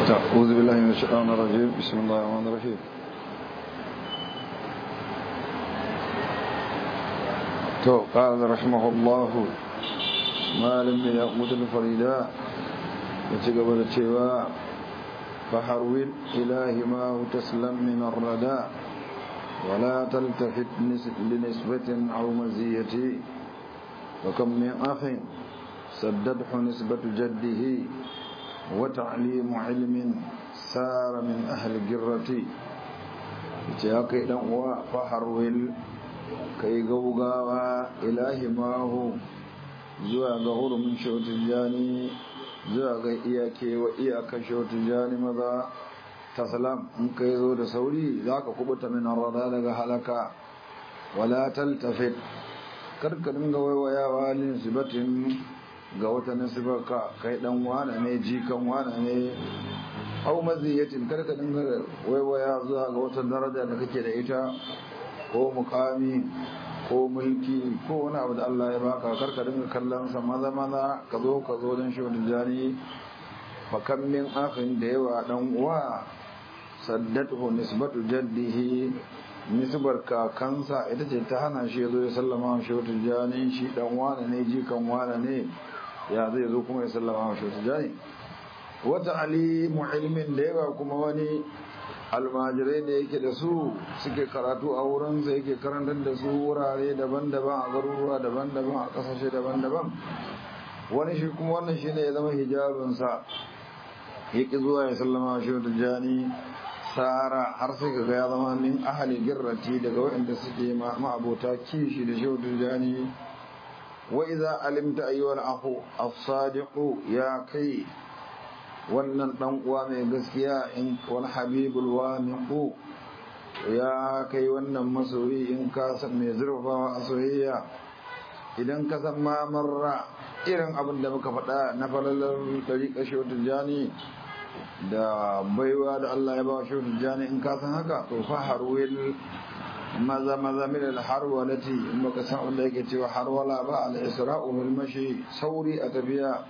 أعوذ بالله من الشيطان الرجيم بسم الله الرحمن الرحيم تو قال رحمه الله ما لم يقمت الفريدا يتقبل التواء فحرول إله ما تسلم من الردى ولا تلتفت لنسبة أو مزية وكم من أخ سدده نسبة جده وتعليم علم سار من أهل الجرة يتياكي دنوا فحرول كي غوغاوا إله ما هو zuwa ga hurumin shautijani zuwa ga iyake wa iyaka shautijani maza ta salam in ka zo da sauri za ka kubuta min rada daga halaka wala taltafit karka dinga waiwayawa lin sibatin ga wata nasibarka kai dan wane ne jikan wane ne au maziyatin karka dinga waiwaya zuwa ga wata daraja da kake da ita ko mukami ko mulki ko wani abu da Allah ya baka karka dinga kallon sa maza maza ka zo ka zo don shi jani fa kam min akhin da yawa dan uwa saddatuhu nisbatu jaddihi nisbar kakansa ita ce ta hana shi zo ya sallama shi wata jani shi dan wane ne jikan wane ne ya zai zo kuma ya sallama shi wata jani wata alimu ilmin da yawa kuma wani almajirai da yake da su suke karatu a wurinsa yake karantar da su wurare daban-daban a garuruwa daban-daban a kasashe daban-daban wani shi kuma wannan shi ne ya zama hijabinsa ya ƙi zuwa ya sallama shi wata jani tsara har sai ga ya zama min ahali girrati daga waɗanda suke ma'abota kishi da shi wata jani wa iza alimta ayyuwal ahu as-sadiqu ya kai wannan dan uwa mai gaskiya in wal habibul wamiqu ya kai wannan masoyi in ka san mai zurfawa a soyayya idan ka san ma marra irin abin da muka faɗa na falalar dariƙa shautul jani da baiwa da Allah ya ba shautul jani in ka san haka to fa harwil maza maza min al harwalati in baka san abin da yake cewa harwala ba al isra'u bil mashi sauri a tafiya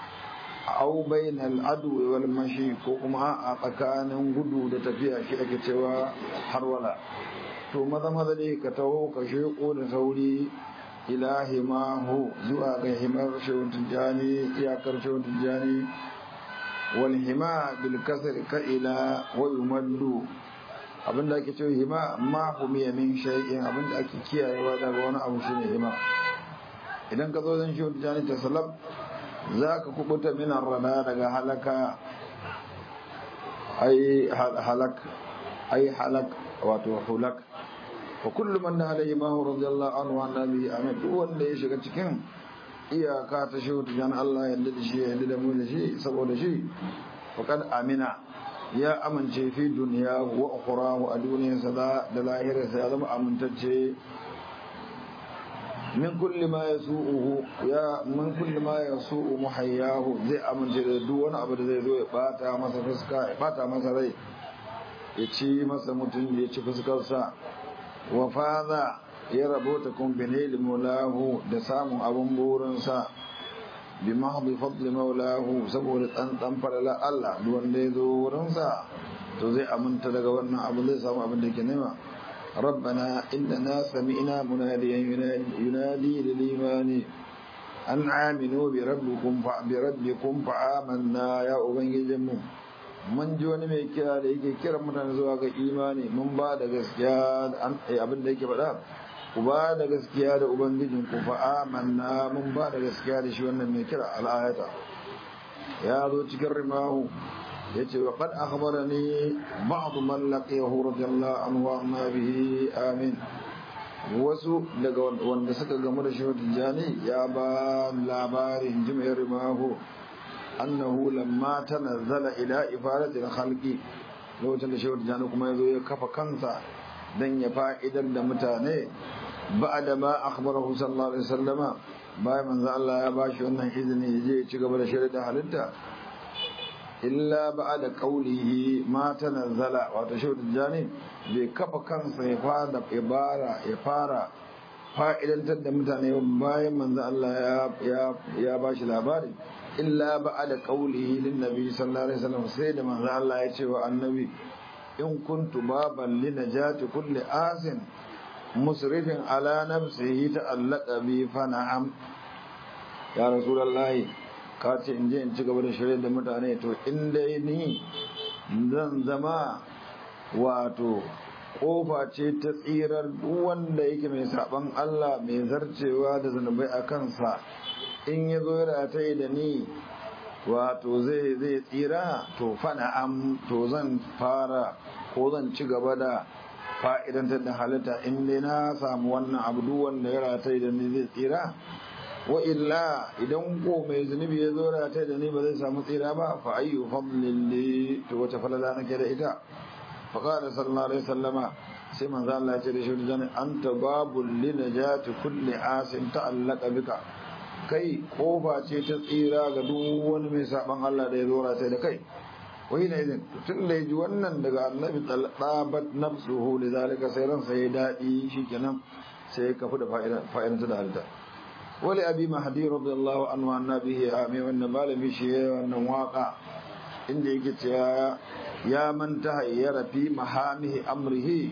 au bainal adu wal mashi ko kuma a tsakanin gudu da tafiya shi ake cewa harwala to maza maza dai ka taho ka sheko da sauri ila himahu zuwa ga himar shawun tijani iyakar shawun tijani wal hima bil kasr ka ila wa yumaddu abinda ake cewa hima ma humiya min shay'in abinda ake kiyayewa daga wani abu shine hima idan ka zo zan shawun tijani ta salab za ka kubuta minan rana daga halaka ai halak ai halak wato hulak wa kullu man alayhi ma radiyallahu anhu wa nabi amin duk wanda ya shiga cikin iyaka ta shi jan Allah yadda da shi yadda da mu da shi saboda shi faqad amina ya amince fi duniya wa ukhrahu a duniyarsa da lahirarsa ya zama amintacce min kulli ma yasu'uhu ya min kulli ma yasu'u muhayyahu zai amince da duk wani abu da zai zo ya bata masa fuska ya bata masa rai ya ci masa mutum ya ci fuskarsa wa fadha ya rabota kun binil maulahu da samun abun burinsa bi mahdi fadli maulahu saboda tsantsan falala Allah duk wanda ya zo wurinsa to zai aminta daga wannan abu zai samu abin da ke nema ربنا إننا سمعنا مناديا ينادي للإيمان أن آمنوا بربكم بربكم فآمنا يا أبنجي جمو من جوني mai kira da yake kira mutane zuwa ga imani mun ba da gaskiya abin da yake faɗa ku ba da gaskiya da ubangijin ku fa amanna mun ba da gaskiya da shi wannan mai kira al'ayata ya zo cikin rimahu yace wa qad akhbarani ba'd man laqiyahu radiyallahu anhu wa amma bihi amin wasu daga wanda suka gamu da shi tijani ya ba labarin jim'ir rimahu annahu lamma tanazzala ila ifadatil khalqi lokacin da shehu tijani kuma yazo ya kafa kansa dan ya fa'idar da mutane ba'da ma akhbarahu sallallahu alaihi wasallama bayan manzo Allah ya bashi wannan izini ya je ya ci gaba da shari'a halitta illa ba'da qawlihi ma tanazzala wato shehu tijani bai kafa kansa ya fara ibara ya fara fa'idantar da mutane bayan manzo Allah ya ya ya bashi labari illa ba'da qawlihi lin nabi sallallahu alaihi wasallam sai da manzo Allah ya ce wa annabi in kuntu baban li najati kulli asin musrifin ala nafsihi ta'allaqa bi fa na'am ya rasulullahi ka ce in je in ci gaba da shirye da mutane to in dai ni zan zama wato kofa ce ta tsirar wanda yake mai saban Allah mai zarcewa da zunubai a kansa in ya zo da ta yi da ni wato zai zai tsira to fana am to zan fara ko zan ci gaba da fa'idantar da halitta in dai na samu wannan abu duk wanda ya rataye da ni zai tsira wa illa idan ko mai zunubi ya zo rataye da ni ba zai samu tsira ba fa ayyu fadlin li to wata falala nake da ita fa qala sallallahu alaihi wasallama sai manzo Allah ya ce da shi dan anta babul li najati kulli asin ta'allaqa bika kai kofa ce ta tsira ga duk wani mai saban Allah da ya zo rataye da kai wai na izin tun da ya ji wannan daga annabi ɗabat nafsuhu da zalika sai ransa ya daɗi shi kenan sai ya kafu da fa'idanta da halitta wali abi mahdi radiyallahu anhu annabi ya mai wannan malami shi ya wannan waka inda yake cewa ya manta hayyara fi mahamihi amrihi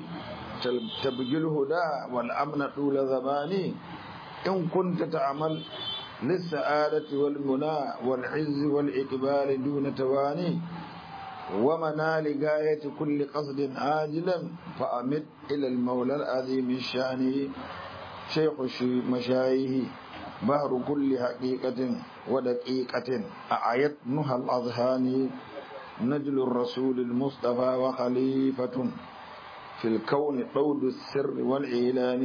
tabgil huda wal amna dula zamani in kunta ta'amal للسعادة والمنى والعز والإقبال دون تواني ومنال غاية كل قصد عاجلا فأمد إلى المولى العظيم الشان شيخ مشايه بحر كل حقيقة ودقيقة أعيت نهى الأذهان نجل الرسول المصطفى وخليفة في الكون طود السر والإعلان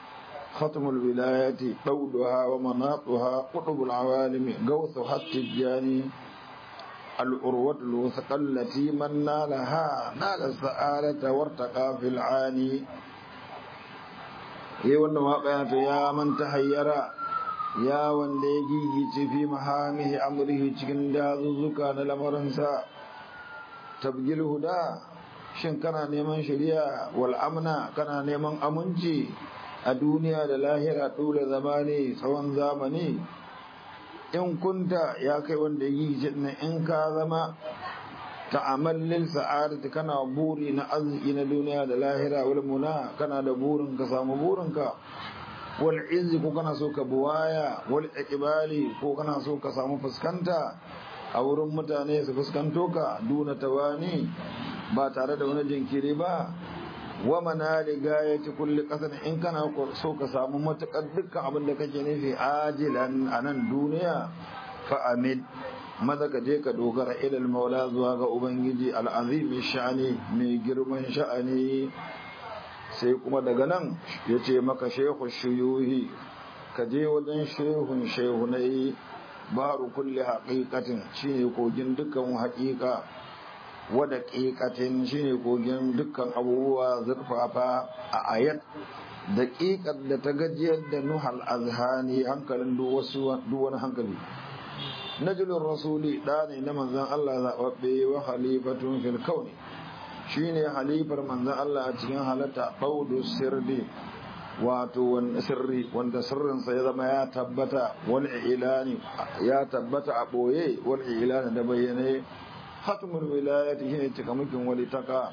ختم الولاية طودها ومناطها قطب العوالم غوثها التجاني الأروة الوثقى التي من نالها نال السعادة وارتقى في العاني yi wannan waƙa ta ya man tahayyara ya wanda ya gigice fi mahamihi amrihi cikin dazuzzuka na lamarinsa tabgil huda shin kana neman shari'a wal amna kana neman aminci a duniya da lahira dole zamani tsawon zamani in kunta ya kai wanda yi jinna in ka zama ta'amallin sa'adati kana buri na arziki na duniya da lahira wal muna kana da burin ka samu burin ka wal izzi ko kana so ka buwaya wal iqbali ko kana so ka samu fuskanta a wurin mutane su fuskanto ka duna tawani ba tare da wani jinkiri ba wa manali gayati kulli qasan in kana so ka samu matakar dukkan abin da kake nufi ajilan anan duniya fa amid maza ka je ka dogara ilal maula zuwa ga ubangiji al'azimi sha'ani mai girman sha'ani sai kuma daga nan ya ce maka shehu shuyuhi ka je wajen shehun shehunai baru kulle haƙiƙatin shine kogin dukkan haƙiƙa wada ƙiƙatin shine kogin dukkan abubuwa zurfafa a ayat daƙiƙar da ta gajiyar da nuhal azhani hankalin duk wani hankali najulun rasuli ɗa ne na manzan Allah zaɓaɓɓe wa halifatun fil kauni shi ne halifar manzan Allah a cikin halatta ɓaudu sirri wato wanda sirri wanda sirrinsa ya zama ya tabbata wani ilani ya tabbata a ɓoye wani ilani da bayyane hatmul wilayati shine cikamakin walitaka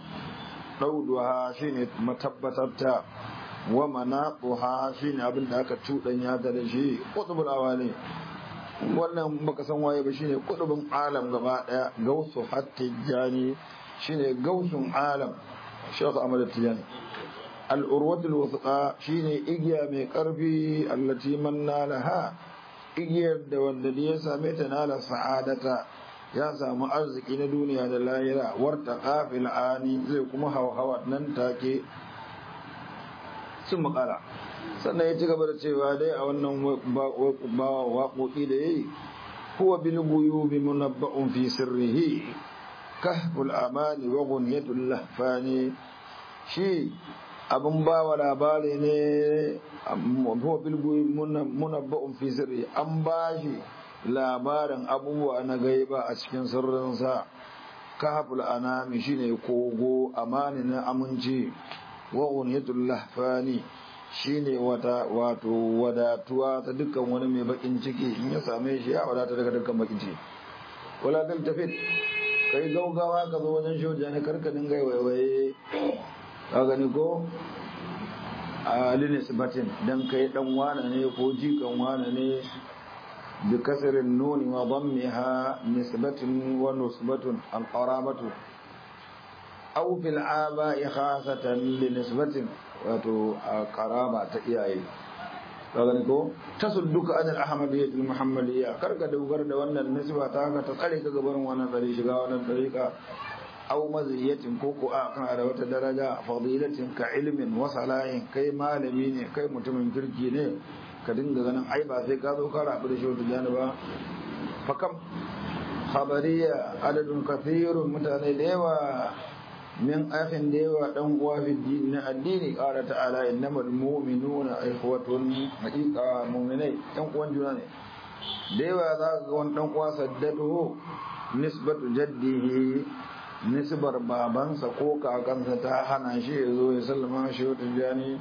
ɗauduha shine matabbatarta wa manaquha shine abin da aka cuɗanya da shi qutbul awali wannan baka san waye ba shine kudubin alam gaba daya gausu hattijani shine gausun alam shaykh ahmad tijani al-urwatul wuthqa shine igiya mai karfi allati man nalaha igiyar da wanda ya same ta nala sa'adata ya samu arziki na duniya da lahira warta qafil ani zai kuma hawa nan take sun makala sannan ya ci gaba da cewa dai a wannan waƙoƙi da ya yi huwa bil guyubi munabba'un fi sirrihi kahful amani wa gunyatul lahfani shi abin ba wa labari ne huwa bil guyubi munabba'un fi sirrihi an ba shi labarin abubuwa na gaiba a cikin sirrinsa kahful anami shine kogo amani na aminci wa gunyatul lahfani shine wata wato wadatuwa ta dukkan wani mai bakin ciki in ya same shi ya wadata daga dukkan bakin ciki wala kan tafi kai gaugawa ka zo wajen shoja ne karka dinga waiwaye ka gani ko a linisbatin dan kai dan wane ne ko jikan wane ne bi kasrin nuni wa dammiha nisbatun wa nusbatun al qarabatu aw fil aba'i khasatan li nisbatin wato qaraba ta iyaye ka gani ko tasudduka an al ahmadiyyah al muhammadiyya karka dogar da wannan nisba ta ka ta tsare ka gaban wannan tsare shiga wannan tariqa aw maziyatin ko ko akan da wata daraja fadilatin ka ilmin wa salahin kai malami ne kai mutumin kirki ne ka dinga ganin ai ba sai ka zo ka rabu da shi wata janiba fa kam khabariya adadun kathirun mutane da yawa min akhin da yawa dan uwa fi din na addini qala ta'ala innamal mu'minuna ikhwatun haqiqa mu'minai dan uwan juna ne da yawa za ka ga wani dan uwa saddadu nisbatu jaddihi nisbar babansa ko kakansa ta hana shi ya zo ya sallama shi wata jani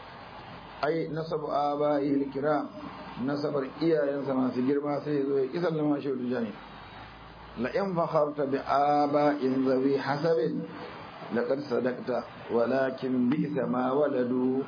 ai nasab aba'i kiram nasabar iyayensa masu girma sai ya zo ya sallama shi wata jani la in fakharta bi aba'in zawi hasabin laqad sadaqta walakin bi'sa ma waladu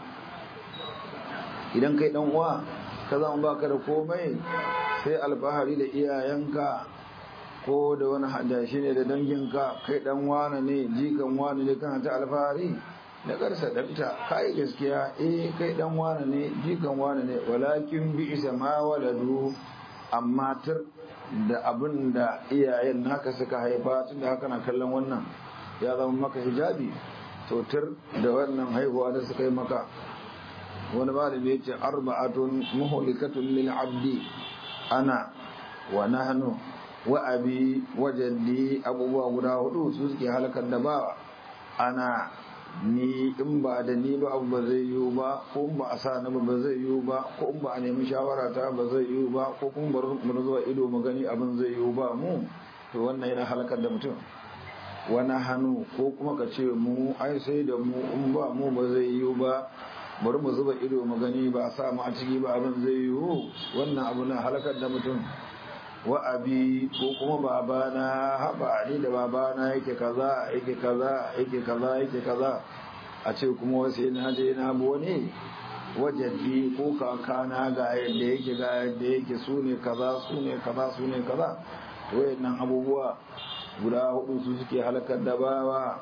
idan kai dan uwa ka zama baka da komai sai alfahari da iyayenka ko da wani hadashi ne da danginka kai dan wane ne jikan wane ne kana ta alfahari da karsa dakta kai gaskiya eh kai dan wane ne jikan wane ne walakin bi isa ma waladu amma tur da abin da iyayen naka suka haifa tunda haka na kallon wannan ya zama maka hijabi to tur da wannan haihuwa da suka yi maka wani malami ya ce arba'atun muhlikatun lil abdi ana wa nahnu wa abi wa jaddi abubuwa guda hudu su suke halakar da ba ana ni in ba da ni ba abu ba zai yiwu ba ko in ba a sa ni ba zai yiwu ba ko in ba a nemi shawara ta ba zai yiwu ba ko kuma bar mu zuwa ido mu gani abin zai yiwu ba mu to wannan yana halakar da mutum wani hannu ko kuma ka ce mu ai sai da mu in ba mu ba zai yiwu ba bari mu zuba ido mu gani ba a sa mu a ciki ba abin zai yiwu wannan abu na halakar da mutum wa abi ko kuma babana haba ni da babana yake kaza yake kaza yake kaza yake kaza a ce kuma wasu na je na bi wani wajaddi ko kakana ga yadda yake ga yadda yake su ne kaza su ne kaza su ne kaza wayannan abubuwa guda hudu su suke halakar da bawa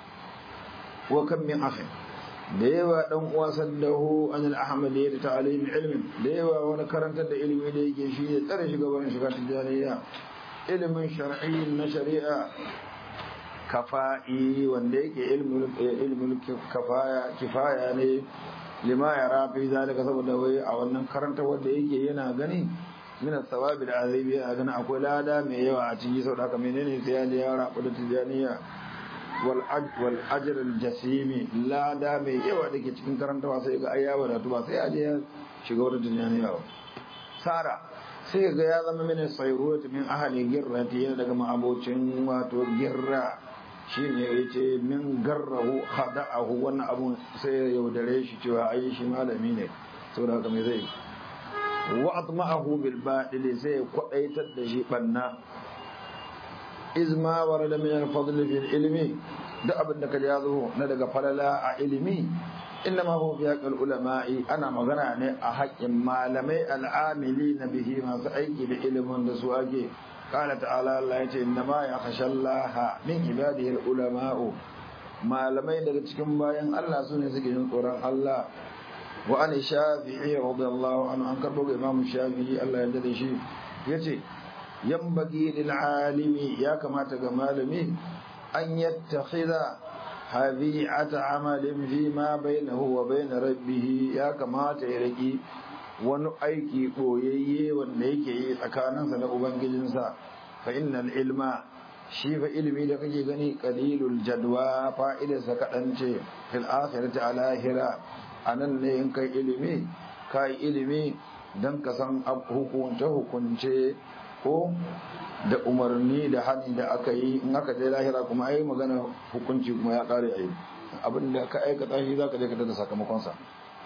wa kan min akhin da yawa dan uwa saddahu an al-ahmadiyya da ta'lim ilmin da yawa wani karantar da ilimi da yake shi ne tsare shi gaban shiga tijaniya ilimin shar'i na shari'a kafa'i wanda yake ilmul kafaya kifaya ne lima ya rafi zalika saboda wai a wannan karantar wanda yake yana gani min sawabi da azabi a gani akwai lada mai yawa a ciki saboda haka menene sai ya rabu da tijaniya wal ajr al jasimi lada mai yawa dake cikin karantawa sai ga ayya wadatu ba sai aje ya shiga wata tijaniya ba sara sai ga ya zama mini sayrut min ahli girrati yana daga ma'abocin wato girra shine yace min garrahu khada'ahu wannan abun sai ya yaudare shi cewa ai shi malami ne saboda haka me zai wa atma'ahu bil ba'dili sai kwadaitar da shi banna izma warada min al-fadl fi ilmi duk abin da kaje yazo na daga falala a ilimi innama huwa fi haqqil ulama'i ana magana ne a haƙƙin malamai al'amili na bihi masu aiki da ilimin da su ake qala ta'ala Allah yace innama yakhshallaha min ibadihi al-ulama'u malamai daga cikin bayan Allah sune suke jin tsoron Allah wa an shafi'i radiyallahu anhu an karbo ga imam shafi'i Allah ya dade shi yace yambagi lil alimi ya kamata ga malami an yattakhidha habi'ata amalin fi ma bainahu wa bain rabbih ya kamata ya riki wani aiki boyayye wanda yake yi tsakaninsa da ubangijinsa fa innal ilma shi fa ilimi da kake gani qalilul jadwa fa'idarsa kadan ce fil akhirati ala hira anan ne in kai ilimi kai ilimi dan ka san hukunce hukunce ko da umarni da hani da aka yi in aka je lahira kuma ai magana hukunci kuma ya kare ai abin da ka aikata shi zaka je ka da sakamakon sa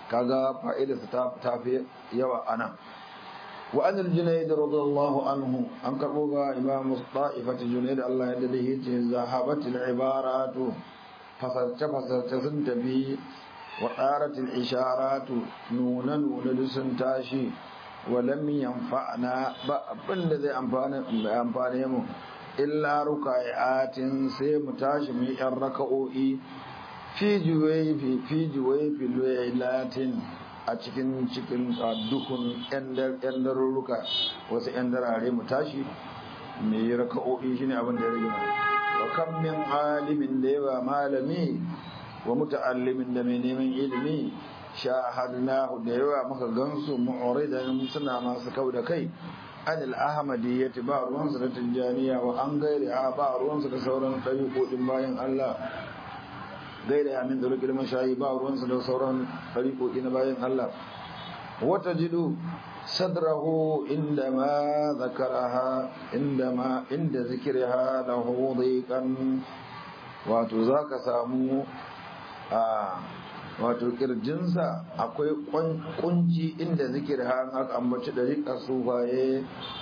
kaga fa'idarsa ta fi yawa ana wa an al-junayd radiyallahu anhu an karbo ga imam ta'ifat junayd Allah ya dade yace zahabat al-ibaratu fasarta fasarta sun tafi wa qarat al-isharatu nuna nuna sun tashi wa lam yanfa'na ba abinda zai amfana amfane mu illa rukai'atin sai mu tashi mu yan raka'o'i fi juwayfi fi juwayfi laylatin a cikin cikin dukun yan darurruka wasu yan darare mu tashi mu yi raka'o'i shine abin da ya rage mana wa kam min alimin da yawa malami wa muta'allimin da mai neman ilimi shahadnahu da yawa muka gansu mu'ridan suna masu kau da kai an al-ahmadiyyati ba ruwansu da tijjaniya wa an gairi a ba ruwansu da sauran ɗariƙoɗin bayan Allah gairi a min da rukil mashayi ba ruwansu da sauran ɗariƙoƙi na bayan Allah wata jidu sadrahu inda ma zakaraha inda ma inda zikirha lahu dhiqan wato zaka samu a wato kirjinsa akwai kunci inda zikir har aka ambaci dariƙa sufaye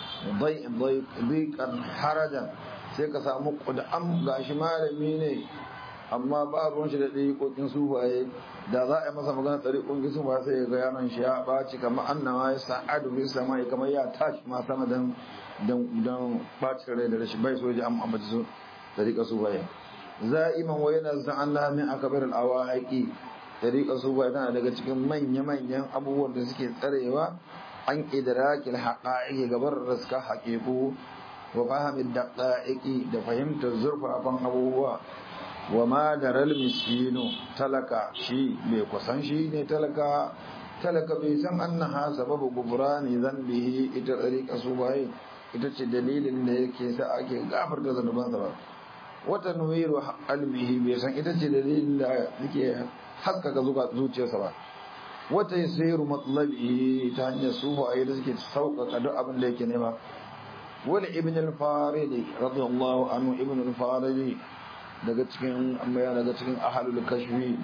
kan harajan sai ka samu ƙudam gashi malami ne amma ba ruwan shi da ɗariƙoƙin sufaye da za a yi masa magana ɗariƙoƙin sufaye sai ga yanon shi ya ɓaci kamar annama ya sa'adu fi sama kamar ya tashi ma sama don don ɓacin rai da rashin bai soji an ambaci su ɗariƙa sufaye za'iman wa yana zan Allah min akabar al-awaiqi tariƙa su ba tana daga cikin manya-manyan abubuwan da suke tsarewa an idrakil haqa'iqi gabar raska haqiqu wa fahimin daqa'iqi da fahimtar zurfafan abubuwa wa ma daral miskinu talaka shi bai kusan shi ne talaka talaka bai san annaha sababu gufrani zambihi ita tariƙa su bai ita ce dalilin da yake sa ake gafarta zanubansa ba wata nuwiru qalbihi bai san ita ce dalilin da yake haskaka zuciyarsa ba wata yasiru matlabi ta hanyar sufa a yadda suke sauƙaƙa duk abin da yake nema wani ibn al-faridi radiyallahu anhu ibn al-faridi daga cikin amma daga cikin ahlul kashfi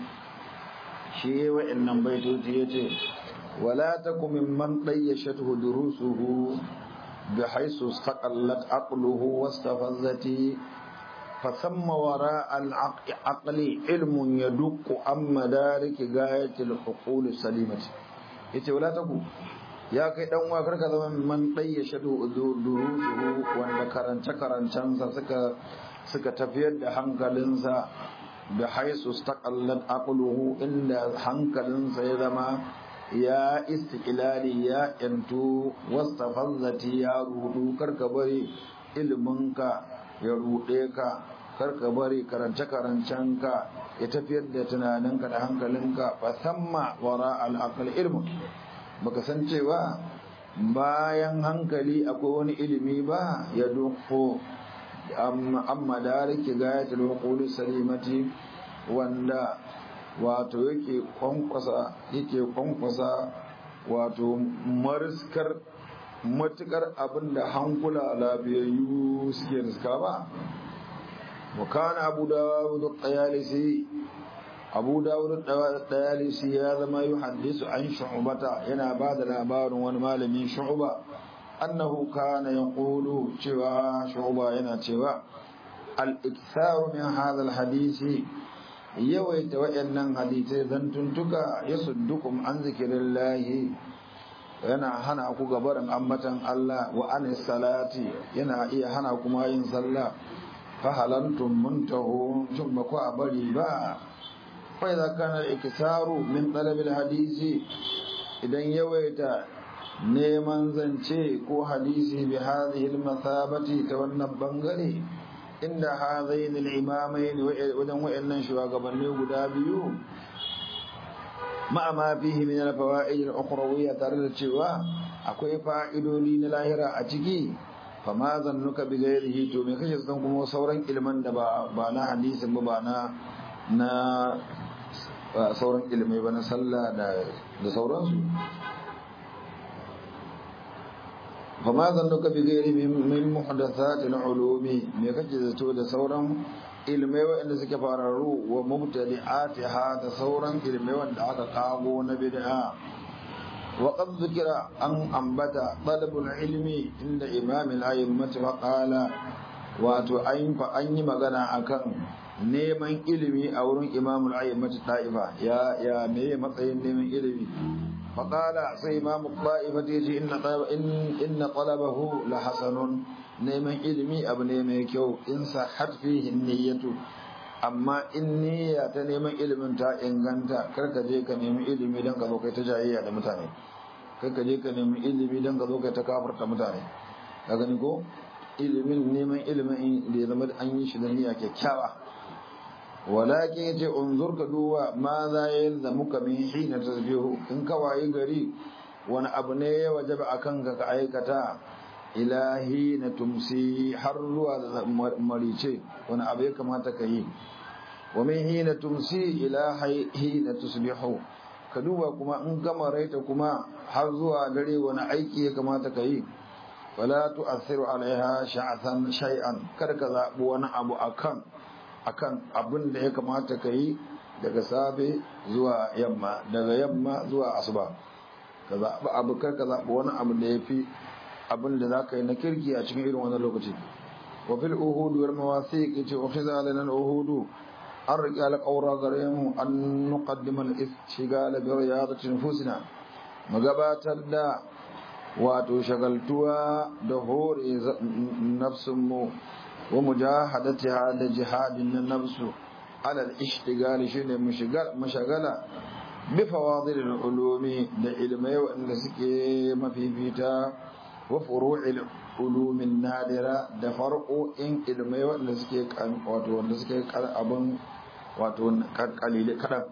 shi wa'annan baitoci yace wala takum mimman dayyashatu durusuhu بحيث استقلت عقله واستفزت فثم وراء العقل علم يدق عن مدارك غاية الحقول السليمة yace wala taku ya kai dan uwa karka zama man dayya shadu durusuhu wanda karance karancansa suka suka tafiyar da hankalinsa da haisu staqallat aqluhu inda hankalinsa ya zama ya istiqlali ya yantu wastafazzati ya rudu karka bari ilminka ya rude ka karka bari karance karancenka ya tafiyar da tunaninka da hankalinka fa samma wara al-aql ilmu baka san cewa bayan hankali akwai wani ilimi ba ya dukko amma dariki gayatul uqul salimati wanda wato yake kwankwasa yake kwankwasa wato mariskar matukar abinda hankula lafiyayyu suke riska ba وكان أبو داود الطيالسي أبو داود الطيالسي هذا ما يحدث عن شعبة ينا بعد الأبار والمال من شعبة أنه كان يقول شوى شعبة ينا شوى الإكثار من هذا الحديث يويت وإن حديث ذنتنتك يصدكم عن ذكر الله yana hana ku gabarin ambatan Allah wa anis salati yana iya hana kuma yin sallah fahalantum muntahu shin ba ku a bari ba fa idza kana ikisaru min talabil hadisi idan yawaita neman zance ko hadisi bi hadhihi al mathabati ta wannan bangare inda hadain al imamain wajen wayannan shugabanni guda biyu ma ma fihi min al fawaid al ukhrawiyya tare da cewa akwai fa'idodi na lahira a ciki fama zannuka bi ghairihi to me kashe san kuma sauran ilman da ba ba na hadisin ba ba na na sauran ilmai ba na sallah da da sauransu fama zannuka bi ghairi min muhdathat al-ulumi me kake zato da sauran ilmai waɗanda suke fararru wa mubtadi'atiha da sauran ilmai wanda aka kago na bid'a wa qad zikira an ambata talabul ilmi inda imam al-a'immah wa qala wato an fa an yi magana akan neman ilimi a wurin imam al-a'immah ta'ifa ya ya me matsayin neman ilimi fa qala sai imam al-ta'ifa yace inna inna talabahu la hasanun neman ilimi abu ne mai kyau in sahat fihi niyyatu amma in niyya ta neman ilimin ta inganta kar ka je ka nemi ilimi don ka zo kai ta jayayya da mutane kar ka je ka nemi ilimi don ka zo kai ta kafarta mutane ka gani ko ilimin neman ilimin da ya zama an yi shi da niyya kyakkyawa walakin yace unzur ka duba ma za ya yalzamu ka min hina tasbihu in ka wayi gari wani abu ne ya wajaba akan ka ka aikata ilahi na tumsi har zuwa da marice wani abu ya kamata ka yi wa min hina tumsi ila hina tusbihu ka duba kuma in gama raita kuma har zuwa dare wani aiki ya kamata ka yi wala tu'athiru alaiha sha'athan shay'an kada ka zabi wani abu akan akan abin da ya kamata ka yi daga safe zuwa yamma daga yamma zuwa asuba ka zabi abu kar ka zabi wani abu da ya fi abin da za ka yi na kirki a cikin irin wannan lokaci wa fil uhudu wal mawasiq yace wa khizalana al uhudu an riƙe alƙawra gare mu an nuqaddima al ishtigal bi riyadati nufusina mu gabatar da wato shagaltuwa da hore nafsin mu wa mujahadatiha da jihadin na nafsu ala al ishtigal shine mushagala bi fawadil al ulumi da ilmai wanda suke mafifita wa furu'il ulumin nadira da farqo'in ilmai wanda suke wato wanda suke abin wato kalile kadan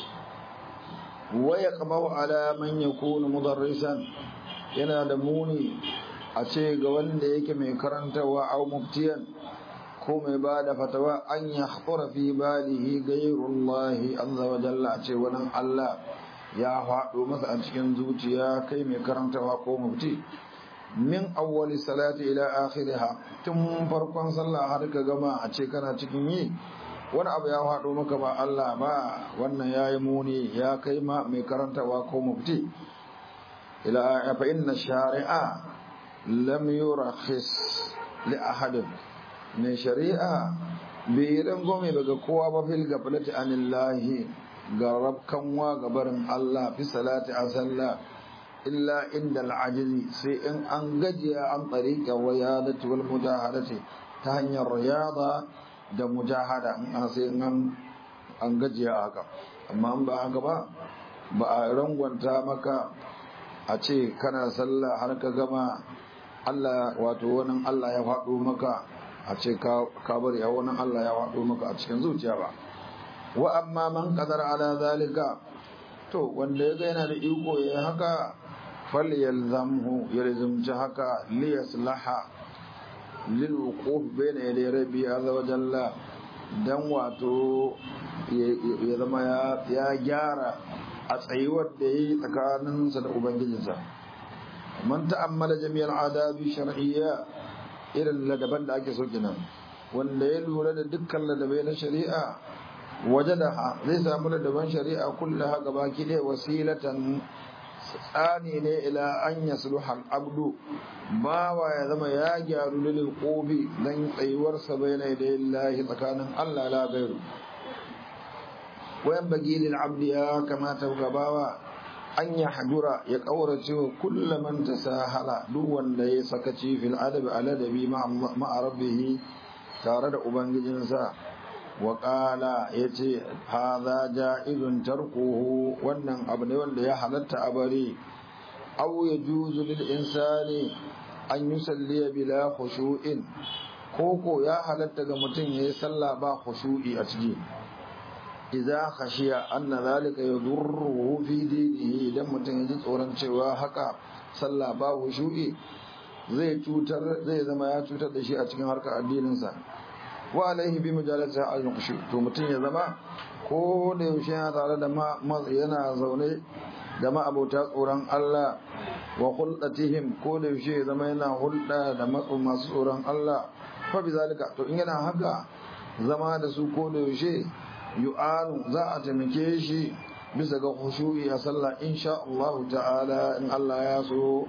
wa yaqbahu ala man yakunu mudarrisan yana da muni a ce ga wanda yake mai karantawa au muftiyan ko mai ba da fatawa an ya haƙura fi balihi gairullahi azza wa jalla a ce wani Allah ya faɗo masa a cikin zuciya kai mai karantawa ko mufti min awwali salati ila akhiriha tun farkon sallah har ka gama a ce kana cikin yi wani abu ya faɗo maka ba Allah ba wannan yayi muni ya kai ma mai karantawa ko mufti ila fa inna shari'a lam yurakhis li ahadin mai shari'a bai rangome daga kowa ba fil gaflati anillahi ga rabkanwa ga barin Allah fi salati a sallah illa inda al'ajizi sai in an gajiya an tsarika wayadati wal mujahadati ta hanyar riyada da mujahada in an sai an an gajiya haka amma an ba haka ba ba a rangwanta maka a ce kana sallah har ka gama Allah wato wani Allah ya faɗo maka a ce ka bari a wani Allah ya faɗo maka a cikin zuciya ba wa amma man qadara ala zalika to wanda ya ga yana da iko ya haka falyalzamhu yalzamci haka liyaslaha lil wuquf bayna yaday rabbi azza wa jalla dan wato ya zama ya gyara a tsayuwar da yi tsakaninsa da ubangijinsa man ta'ammala jami'al adabi shar'iyya irin ladaban da ake so kenan wanda ya lura da dukkan ladabai na shari'a wajadaha zai samu ladaban shari'a kullaha gabaki ɗaya wasilatan tsani ne ila an yasluha al-abdu bawa ya zama ya gyaru lil qubi dan tsayuwarsa bayna yadayillahi tsakanin Allah la gairu wayan bagi lil abdi ya kamata gabawa an ya hajura ya kaurace wa kullaman tasahala duk wanda ya sakaci fil adabi aladabi ma'a rabbihi tare da ubangijinsa wa qala yace hadha ja'izun tarkuhu wannan abu ne wanda ya halatta a bari aw yajuzu lil insani an yusalli bila khushu'in koko ya halatta ga mutum yayi sallah ba khushu'i a ciki idza khashiya anna zalika yadurruhu fi dinihi idan mutum ya ji tsoron cewa haka sallah ba khushu'i zai cutar zai zama ya cutar da shi a cikin harkar addininsa wa alaihi bi mujalasa al-khushu to mutum ya zama ko da yaushe yana tare da yana zaune da ma'abota tsoron Allah wa hulɗatihim ko da yaushe ya zama yana hulɗa da masu tsoron Allah fa bi zalika to in yana haka zama da su ko da yaushe yu'anu za a taimake shi bisa ga khushu'i a sallah insha Allah ta'ala in Allah ya so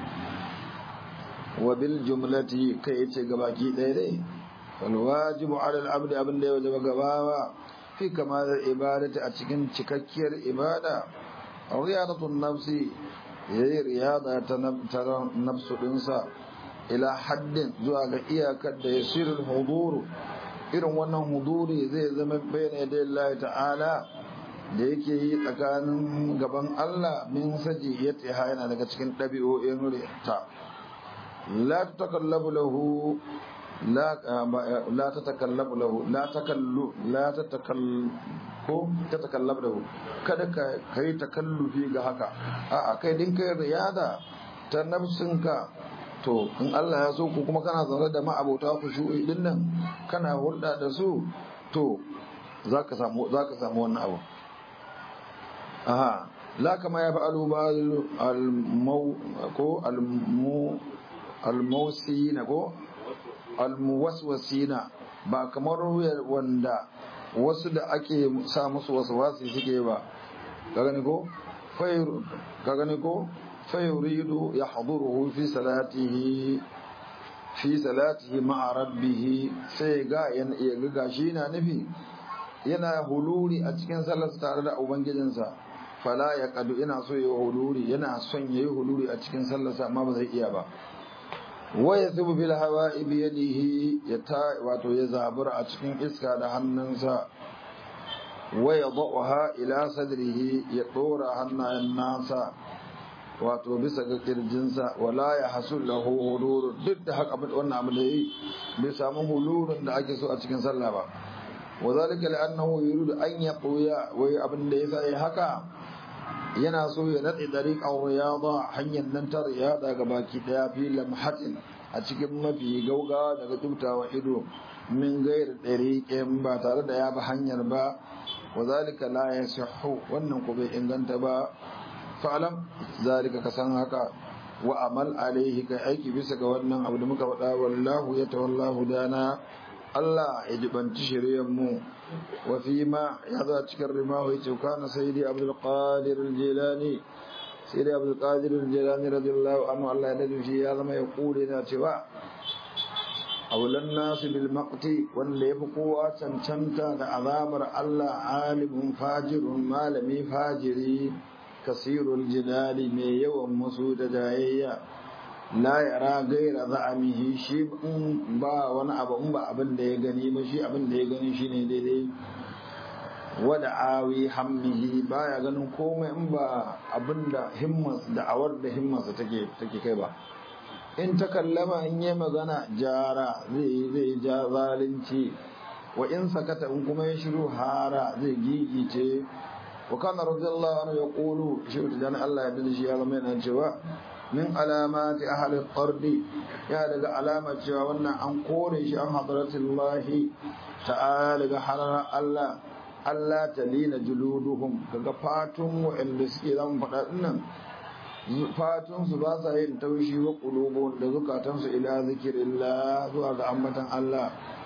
wa bil jumlati kai yace gabaki ɗaya dai wal wajibu ala al abdi abin da ya wajaba gabawa fi kamal ibadati a cikin cikakkiyar ibada riyadatun nafsi yayi riyada ta nafsu dinsa ila haddin zuwa ga iyakar da yasirul huduru irin wannan huduri zai zama bayyana da Allah ta'ala da yake yi tsakanin gaban Allah min saji ya tsiha yana daga cikin ɗabi'o'in ta la tatakallabu lahu la la tatakallabu lahu la takallu la tatakallu ko tatakallabu lahu kada ka kai takallufi ga haka a'a kai din kai riyada ta nafsinka to in Allah ya so ku kuma kana zaune da ma'abota ku shu'i din nan kana hulɗa da su to zaka samu zaka samu wannan abu aha la kama ya fa'alu ba al-mau ko al-mu al-mausina ko al-muwaswasina ba kamar wanda wasu da ake sa musu waswasi suke ba ka gani ko fayr ka gani ko fayuridu yahduruhu fi salatihi fi salatihi ma'a rabbih sai ga yana iya ga shi na nufi yana huluri a cikin sallarsa tare da ubangijinsa fala ya kadu ina so ya huluri yana son yayi huluri a cikin sallarsa amma ba zai iya ba wa yathubu bil hawa'i bi yadihi ya ta wato ya zabura a cikin iska da hannunsa wa yadhaha ila sadrihi ya dora hannayen nasa wato bisa ga kirjinsa wala ya hasul lahu hulur duk da haka wannan abu da yi bai samu hulurin da ake so a cikin sallah ba وذلك لأنه يريد أن يقوي وابن ليس هكا yana so ya natsi dariƙar riyada hanyar nan ta riyada ga baki daya fi lamhatin a cikin mafi gauga daga tubtawa ido min gair dariƙin ba tare da ya bi hanyar ba wa zalika la yasihhu wannan ko bai inganta ba fa'alam zalika ka san haka wa amal alaihi kai aiki bisa ga wannan abu da muka faɗa wallahu ya tawallahu dana Allah ya jibanci shiryen mu wa fi ma ya zo cikin rimahu ya ce kana sayyidi abdul qadir al-jilani sayyidi abdul qadir al-jilani radiyallahu anhu Allah ya dade shi ya zama ya kure na cewa awlan nasu bil maqti wanda yafi kowa cancanta da azabar Allah alimun fajirun malami fajiri kasirul jidali mai yawan musu da jayayya la yara gaira za'amihi shi in ba wani abu in ba abin da ya gani ba shi abin da ya gani shine daidai wada awi hammihi baya ganin komai in ba abin da himmas da awar da himmarsa take take kai ba in ta kallama in yi magana jara zai zai ja zalunci wa in sakata in kuma ya shiru hara zai gigice wa kana radiyallahu anhu yaqulu shi da Allah ya bi shi ya zama yana cewa min alamati ahli qardi ya daga alamar cewa wannan an kore shi an hadratullahi ta'ala daga harar Allah Allah talina juluduhum kaga fatun wa'anda suke zan faɗa dinnan fatun su ba sa yin taushi wa qulubun da zukatan su ila zikrillah zuwa ga ambatan Allah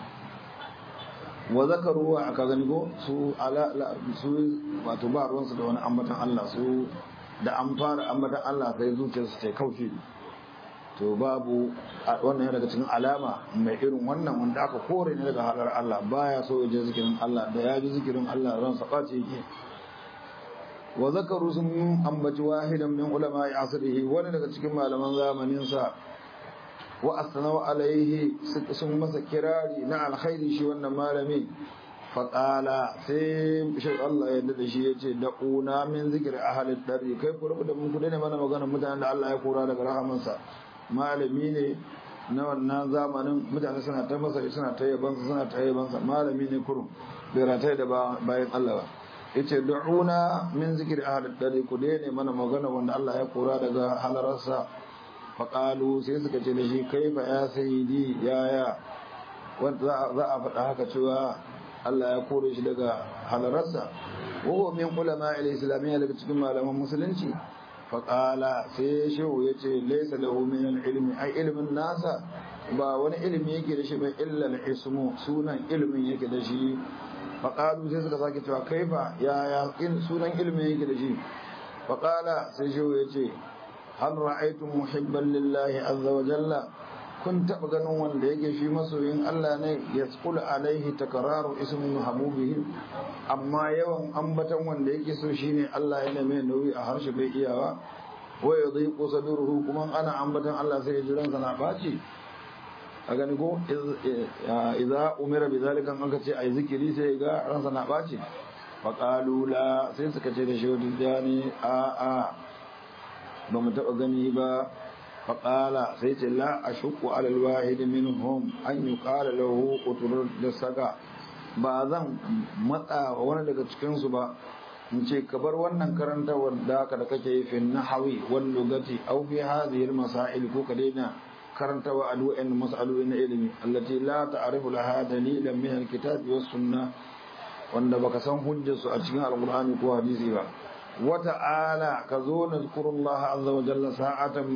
wa zakaru wa aka gani ko su ala su wato ba ruwansu da wani ambatan Allah su da an fara ambatan Allah sai zuciyarsu ta kaushi to babu wannan yana daga cikin alama mai irin wannan wanda aka kore ne daga halar Allah baya so ya ji zikirin Allah da ya ji zikirin Allah ran sa ɓace yake wa zakaru sun ambaci wahidan min ulama asrihi wani daga cikin malaman zamanin sa wa asnau alaihi sun masa kirari na alkhairi shi wannan malami faƙala sai shi Allah ya da shi ya ce da ƙuna min zikir a halin ɗari kai ku da mun kuɗe ne mana maganar mutanen da Allah ya kora daga rahamansa malami ne na wannan zamanin mutane suna ta masa suna ta yabansa suna ta yabansa malami ne kurum bai ratai da bayan Allah ba yace da'una min zikir a halin ɗari ku ne mana magana wanda Allah ya kora daga halararsa faƙalu sai suka ce da shi kai fa ya sayidi yaya wanda za a faɗa haka cewa Allah ya kore shi daga halararsa wa min ulama al-islamiyya daga cikin malaman musulunci fa qala sai shehu yace laysa lahu min al-ilmi ai ilmin nasa ba wani ilimi yake da shi ba illa al-ismu sunan ilimin yake da shi faƙalu sai suka sake cewa kaifa ya ya sunan ilimin yake da shi faƙala sai shi ya ce hal ra'aytum muhibban lillahi azza wa jalla kun taɓa ganin wanda yake shi masoyin Allah ne ya tsula alaihi takararu ismin habubihi amma yawan ambatan wanda yake so shine Allah yana mai nauyi a harshe bai iyawa wa yadhiqu sadruhu kuma ana ambatan Allah sai jiran sa na baci a gani ko idza umira bi zalika an ka ce ai zikiri sai ga ransa na baci fa qalu la sai suka ce da shi wadani a a ba mu taɓa gani ba faƙala sai ce la a shuku alal wahid minhum an yi ƙala lahu ƙuturar da saka ba zan matsa wani daga cikinsu ba in ce ka bar wannan karantawar da haka da kake yi fi nahawi wal lugati aw fi hadhihi al masail ko ka daina karantawa alwa'in mas'aloli na ilimi allati la ta'rifu laha dalilan min al kitab was sunnah wanda baka san hujjarsu a cikin alqur'ani ko hadisi ba wata'ala ka zo na zukurullah azza wa jalla sa'atan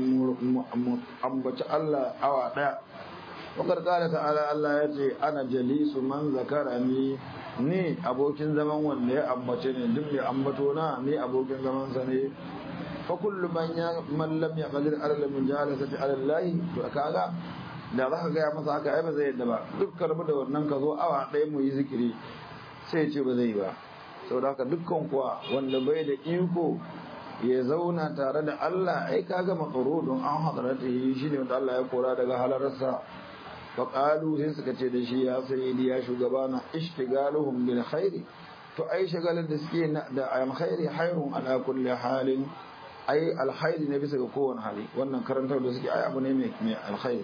ambaci Allah awa daya wakar kala ta'ala Allah ya ce ana jalisu man zakarani ni abokin zaman wanda ya ambace ne duk mai ambato na ni abokin zaman sa ne fa kullu man ya man lam yaqdir ala min jalasati ala Allah to kaga da zaka ga masa haka ai ba zai yadda ba duk karbu da wannan ka zo awa daya mu yi zikiri sai ce ba zai ba saboda haka dukkan kuwa wanda bai da iko ya zauna tare da Allah ai kaga matsaro don an hadarata yi shi ne wanda Allah ya kora daga halararsa fa qalu sai suka ce da shi ya sayyidi ya shugabana ishtigaluhum bil khairi to ai shagalar da suke da alkhairi hayrun ala kulli halin ai alkhairi ne bisa ga kowane hali wannan karantar da suke ai abu ne mai mai alkhairi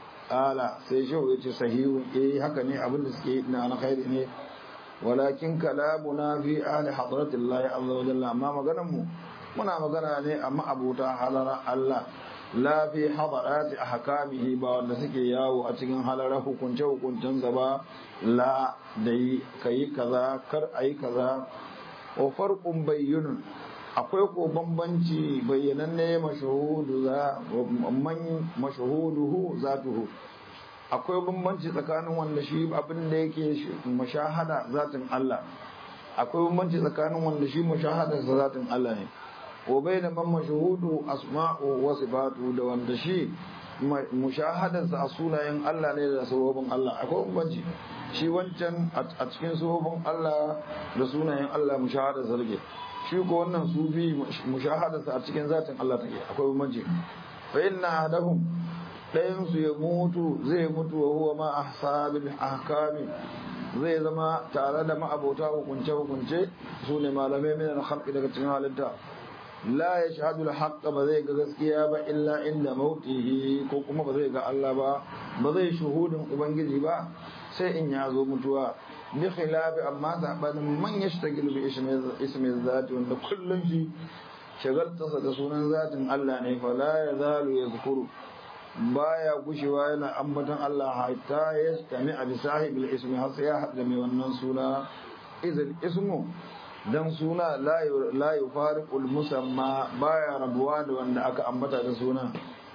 ala sai shi ya ce sahihu eh haka ne abin da suke na alkhairi ne walakin kalamuna fi ahli hadratillahi azza wa jalla amma maganar mu muna magana ne amma abuta halara Allah la fi hadarati ahkamihi ba wanda suke yawo a cikin halara hukunce hukuncen sa ba la dai kai kaza kar ayi kaza wa farqun bayyinun akwai ko bambanci bayyananne mashuhudu za man mashuhuduhu zatuhu akwai bambanci tsakanin wanda shi abin da yake mashahada zatin Allah akwai bambanci tsakanin wanda shi mashahada zatin Allah ne wa bayna man mashhudu asma'u wa sifatu da wanda shi mushahadar sa sunayen Allah ne da sabobin Allah akwai bambanci shi wancan a cikin sabobin Allah da sunayen Allah mushahadar sa rike shi ko wannan sufi mushahadar sa a cikin zatin Allah take akwai bambanci fa inna ahadahum ɗayansu ya mutu zai mutu wa huwa ma ahsabil ahkami zai zama tare da ma'abota hukunce hukunce su ne malamai min al-khalqi daga cikin halitta la yashhadu al-haqq ba zai ga gaskiya ba illa inda mautihi ko kuma ba zai ga Allah ba ba zai shuhudin ubangiji ba sai in ya zo mutuwa bi khilafi amma sabanin man yashtagil bi ismi zati wanda kullum shi shagaltarsa da sunan zatin Allah ne fa la yazalu yazkuru baya gushewa yana ambaton Allah hatta ya stami a bisahibil ismi har sai ya haɗa mai wannan suna izil ismu dan suna la yufariqul musamma baya rabuwa da wanda aka ambata da suna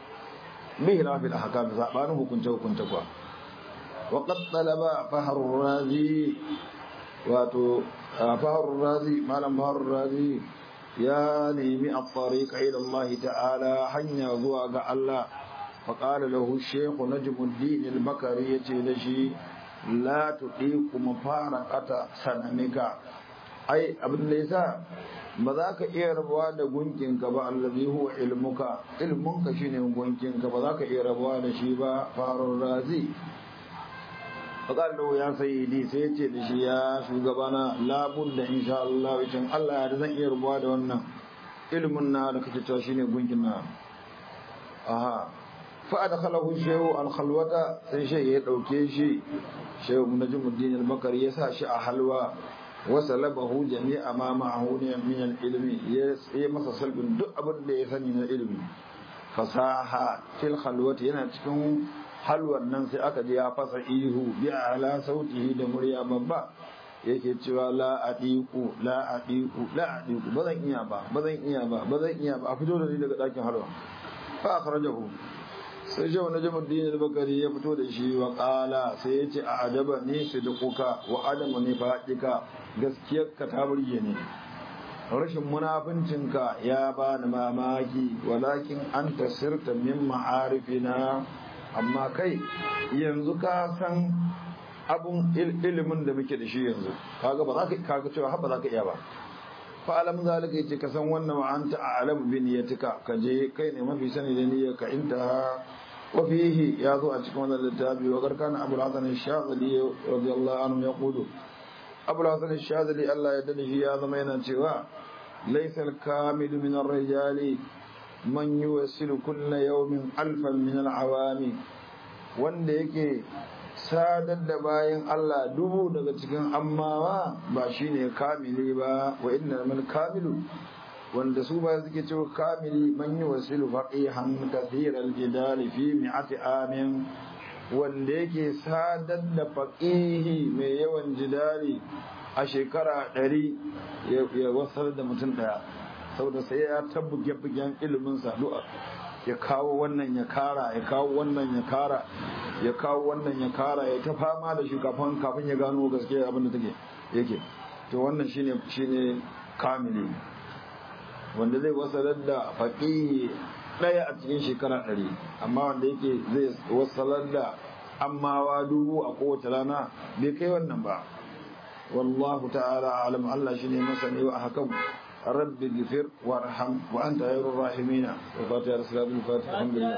bihi lafil ahkam sabanin hukunce hukunce kwa wa qad talaba fahrur razi wato fahrur razi malam fahrur razi ya nemi at-tariqa ila Allah ta'ala hanya zuwa ga Allah فقال له الشيخ نجم الدين البكري يتي لا تطيق مفارقة سنمك أي abin da yasa ba za ka iya rabuwa da gunkinka ba allazi huwa ilmuka ilmunka shine gunkinka ba za ka iya rabuwa da shi ba farun razi faƙar da ya sayyidi sai ya ce da shi ya shugabana labun da insha Allah wicin Allah ya zan iya rabuwa da wannan ilmin na da kake cewa shine gunkin na aha fa'adakalahu shehu alkhalwata sai shi ya dauke shi shehu najmuddin al-bakari ya sa shi a halwa wa salabahu jami'a ma ma'ahu min al-ilmi ya yi masa salbin duk abin da ya sani na ilmi fasaha fil khalwati yana cikin halwan nan sai aka ji ya fasa ihu bi ala sautihi da murya babba yake cewa la adiku la adiku la adiku bazan iya ba bazan iya ba bazan iya ba a fito da ni daga dakin halwa fa akhrajahu sai shi wani jamuddin al-bakari ya fito da shi wa kala sai ya ce a adaba ne su da kuka wa adamu ne faɗika gaskiyarka ta burge ne rashin munafincinka ya ba ni mamaki walakin an tasirta min ma'arifina amma kai yanzu ka san abun ilimin da muke da shi yanzu kaga ba za ka kaga cewa har ba za ka iya ba fa alam zalika yace ka san wannan wa anta a'lam bi niyyatika ka je kai ne mafi sani da niyyarka inta wa fihi ya zo a cikin wannan littafi wa garkana abul hasan ash-shazali radiyallahu anhu yaqulu abul hasan ash-shazali Allah ya dade shi ya zama yana cewa laysa al-kamil min ar-rijali man yuwasilu kulla yawmin alfan min al-awami wanda yake sadar da bayan Allah dubu daga cikin ammawa ba shine kamili ba wa inna mal kamilu wanda su ba suke cewa kamili man yuwasilu faqihan kathir al-jidal fi mi'ati amin wanda yake sadar da faqihi mai yawan jidali a shekara ɗari ya wasar da mutum ɗaya saboda sai ya tabbuge bugen ilimin sadu'a ya kawo wannan ya kara ya kawo wannan ya kara ya kawo wannan ya kara ya ta fama da shi kafin kafin ya gano gaskiya abin da take yake to wannan shine shine kamili wanda zai wasalar da faqihi daya a cikin shekara ɗari amma wanda yake zai wasalar da ammawa dubu a kowace rana bai kai wannan ba wallahu ta'ala alam Allah shine masani wa hakan رب اغفر وارحم وانت خير الراحمين وفاتحه الصلاه الفاتحه الحمد لله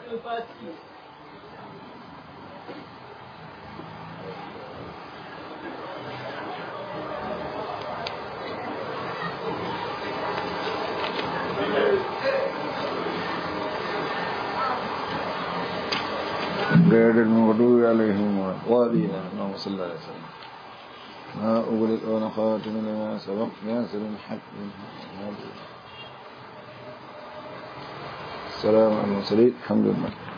غير المغضوب عليهم ولا الضالين اللهم صل على سيدنا ما أغلق ونخاتم لما سبق ياسر الحق السلام على المرسلين الحمد لله